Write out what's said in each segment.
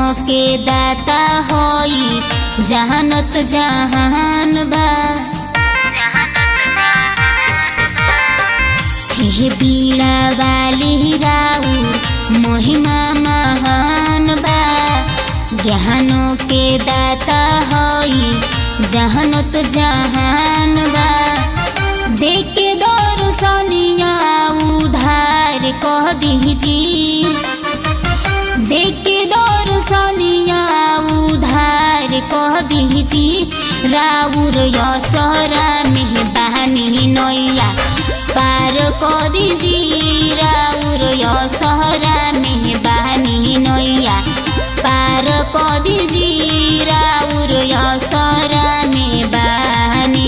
के दाता होई जहानत जहान बा हे बीड़ा वाली राउर महिमा महान बा ज्ञानों के दाता होई जहानत जहान बा देखे दर्शनिया उधार कह दीजी देखे दर्शनिया उधार कह दीजी राउर यसरा में बहनी नैया पार कह दीजी राउर यसरा में बहनी नैया पार कह दीजी राउर यसरा में बहनी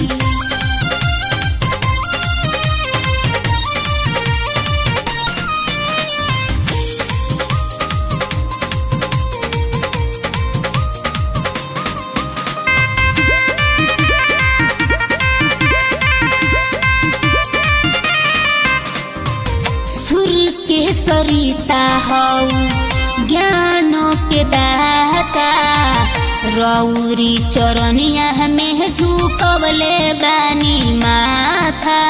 सुर के सरिता हौ ज्ञान के दाता रौरी चरनिया में झुकवले बानी माथा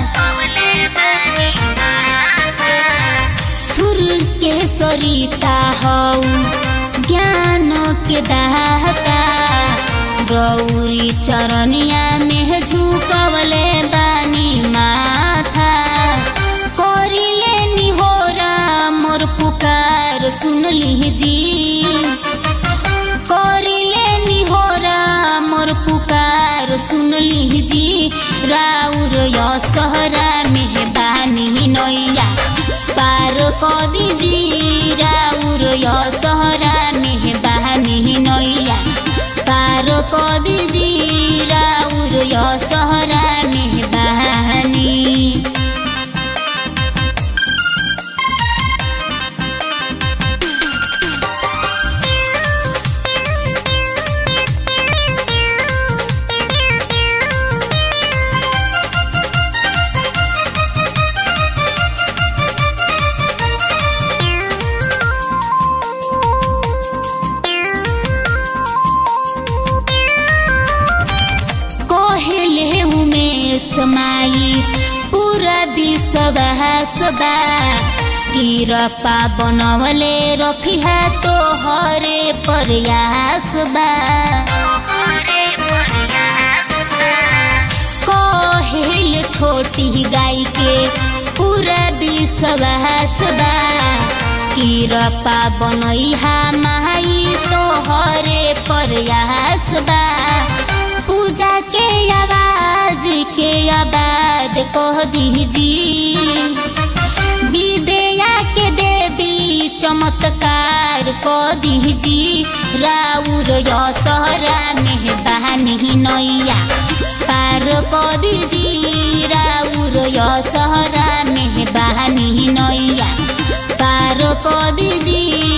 सुर के सरिता हौ ज्ञान के दाता रौरी चरनिया में झुकवले बानी माथा करिले निहोरा मोर पुकार सुन लीजी करिले निहोरा मोर पुकार सुन लीजी राउर यसहरा में बानी नैया पार क दीजी राउर यसहरा में बानी नैया पार क दीजी राउर यसहरा में बहानी कहले उमेश माई पूरा विश्वास बा किरपा बनवले रखिहा तो हरे प्रयास बा कहल छोटी गाय के पूरा विश्वास बा किरपा बनैहा माई तो हरे प्रयास बा पूजा के आवाज के आवाज कह दीजी विद्या के देवी चमत्कार कह दीजी राउर यसहरा में बहानी नैया पार कह दीजी राउर यसहरा में बहानी नैया पार कह दीजी